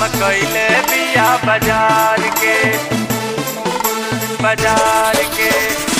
कइले बिया बाजार के बाजार के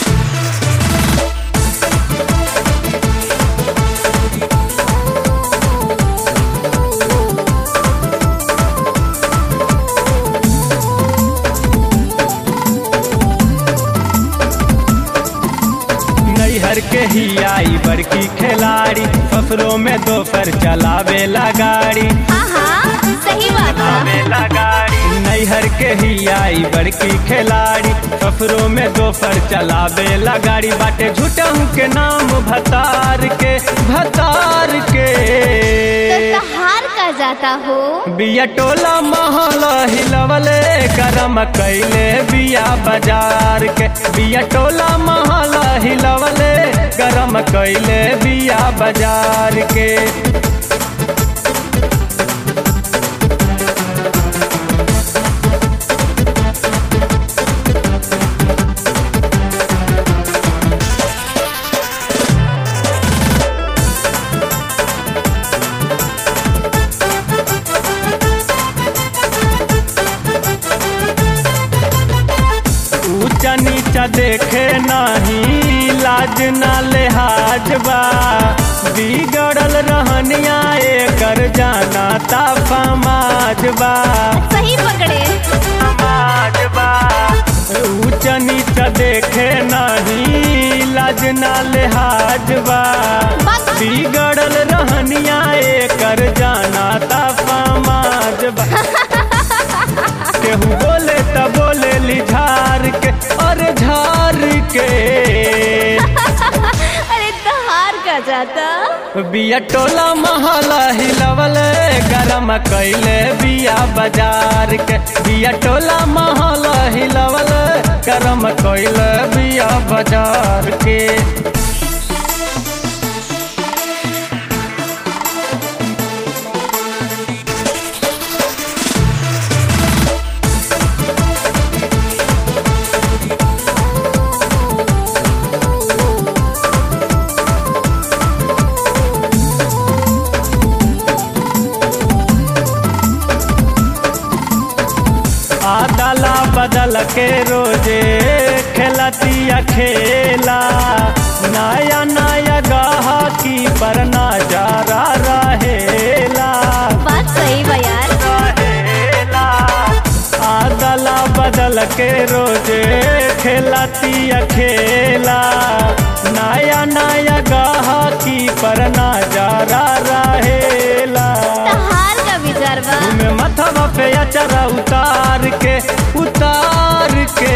नैहर के ही आई बड़की खिलाड़ी सफरों में दोपहर चलावेला गाड़ी आहा सही बात बा चलावेला गाड़ी नैहर के ही आई बड़की खिलाड़ी सफरों में दोपहर चलावेला गाड़ी बाटे झूठहू के नाम भतार के भतार के तो तहार का जाता हो बिया टोला महल हिलवले गरम कैले बिया बाजार के बिया टोला महल हिलवले गरम कैले बिया बाजार के ऊंचा नीचा देखे नहीं लाज ना लेहाज बा बिगड़ल रहनिया एकर जाना ता समाज बा सही पकड़े समाज बा ऊंचा नीचा देखे नहीं लाज ना लेहाज बा बात बिगड़ल रहनिया एकर जाना ता समाज बा केहू बोले त बोले ली झार के और झार के अरे तहार का जाता बिया टोला महला हिलवल गरम कैले बिया बाजार के बिया टोला महला हिलवल गरम कैले बिया बाजार के आदला बदल के रोजे खेलतिया खेला नया नया गाहकी पर नजारा रहेला बात सही बा यार रहेला आदला बदल के रोजे खेलतिया खेला नया नया गाहकी पर नजारा रहेला तहार का विचार बा में मथवा पे अचरा उतार के उतार के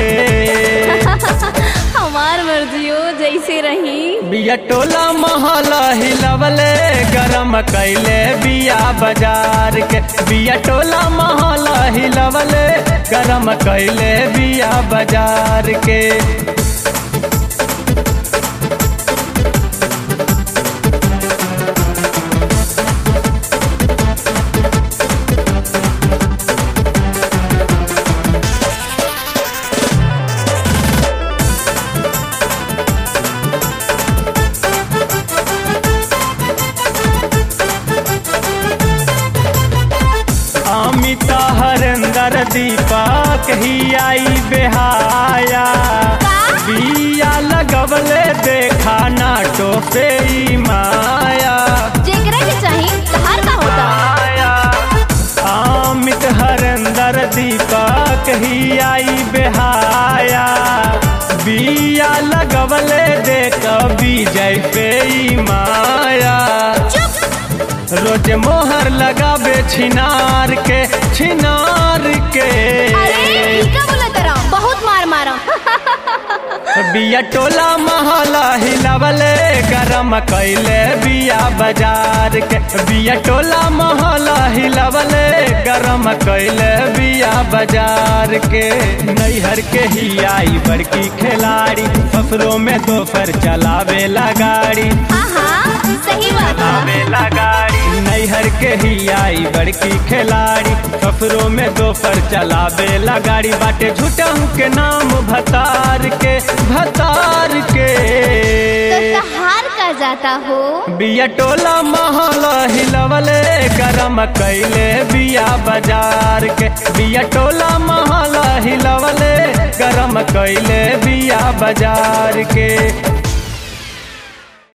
हमार मर्जियो जैसे रही बिया टोला महला हिलवले गरम कैले बिया बाजार के बिया टोला महला हिलवले गरम कैले बिया बाजार के अमिता हरेंदर दीपक ही आई बेहाया बिया लगवले देखा नाटो पे ई माया जेकरा के चाही तहार का होता माया अमित हरेंदर दीपक ही आई बेहाया बिया लगवले देख विजय पे ई माया चुप रोज मोहर लगाबे छिनार के छिनार के अरे ई का बोला तरा बहुत मार मारा बिया टोला महला हिलवले गरम कैले बिया बाजार के बिया टोला महला हिलवले गरम कैले बिया बाजार के नैहर के ही आई बड़की खिलाड़ी सफरों में दोपहर चलावेला गाड़ी आहा सही बात बा चलावेला गाड़ी नैहर के ही आई बड़की खिलाड़ी सफरों में दोपहर चलावेला गाड़ी बाटे झूठहू के नाम भतार के भतार के तो तहार का जाता हो बिया टोला महल हिलवले गरम कैले बिया बाजार के बिया टोला महल हिलवले गरम कैले बिया बाजार के